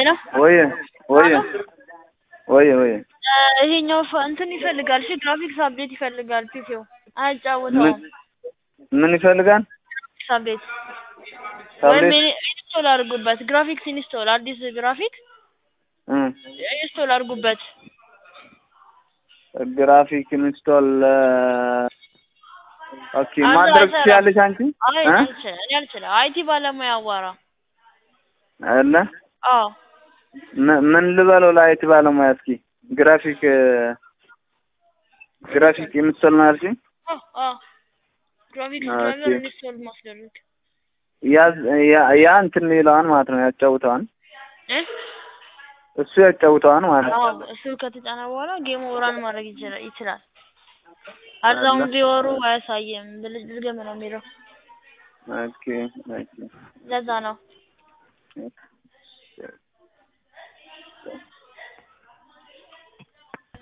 ሄሎ ወየ ወየ ወየ ወየ ይሄኛው ፈ- እንትን ይፈልጋል። እሺ ግራፊክስ አፕዴት ይፈልጋል። ፒሲው ምን አያጫውተውም። ምን ይፈልጋል? ግራፊክስ አፕዴት ወይም ታብሌት ኢኒ- ኢንስቶል አድርጉበት። ግራፊክስ ኢንስቶል አዲስ ግራፊክ እ ኢንስቶል አድርጉበት። ግራፊክ ኢንስቶል ኦኬ አንተ ማድረግ አይሰራም። ትችያለሽ አንቺ አይ እ አልችልም፣ እኔ አልችልም። አይቲ ባለሙያ አዋራ። አለ አዎ ም- ምን ልበለው ለአይቲ ባለሙያ እስኪ ግራፊክ ግራፊክ ኢንስቶል ነው ያልሽኝ? አዎ አዎ ግራፊክስ ኦኬ። ድራይቨር ኢንስቶል ማስደረግ ያ ያ ያ እንትን ይለዋል ማለት ነው ያጫውተዋል። እ እሱ ያጫውተዋል ማለት ነው። አዎ እሱ ከተጫነ በኋላ ጌሙ ራን ማድረግ ይችላል ይችላል። አዛውን ቢወሩ አያሳይም። ብልጭ ድገም ነው የሚለው። ኦኬ ኦኬ ለዛ ነው።